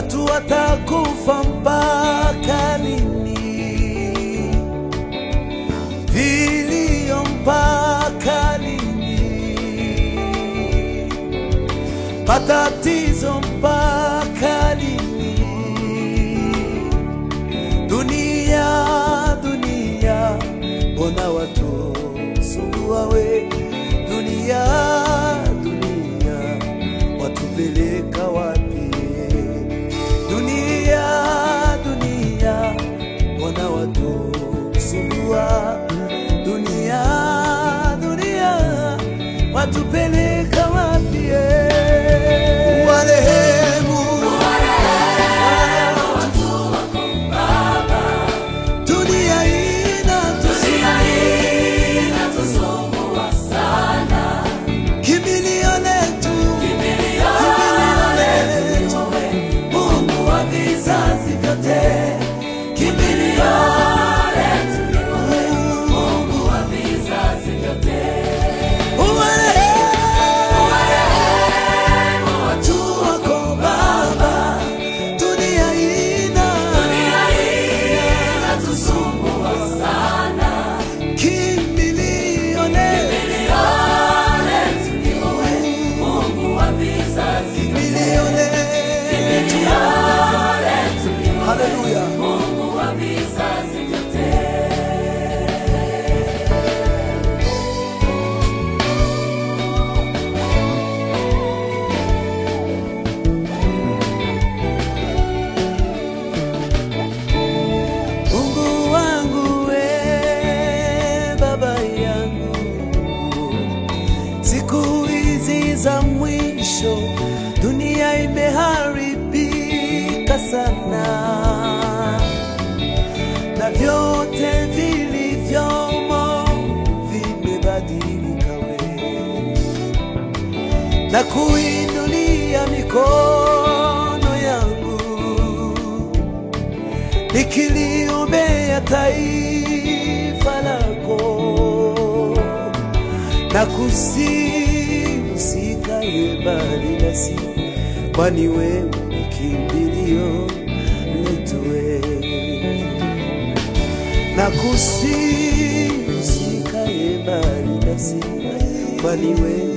watu watakufa mpaka lini? Vilio mpaka lini? Matatizo mpaka lini? Dunia, dunia, mbona watu sumbua we? Dunia, dunia, watupeleka wapi? Dunia, dunia, mbona watu sumbua? Dunia, dunia, watupeleka wapi? Warehemu, dunia ina kimbilio letu, kimbilio letu, Mungu wa vizazi vyote, kimbilio letu ni wewe, Mungu wa vizazi vyote. Uwarehemu watu wako Baba, dunia ina kimbilio letu, kimbilio letu. Haleluya. Mungu wangu we, baba yangu, siku hizi za mwisho dunia imeharibika sana, na vyote vilivyomo vimebadilika we, na kuinulia mikono yangu nikiliombea taifa lako na kusihi usikae mbali nasi, kwani wewe ni kimbilio letu wewe. Na kusihi usikae mbali nasi, kwani wewe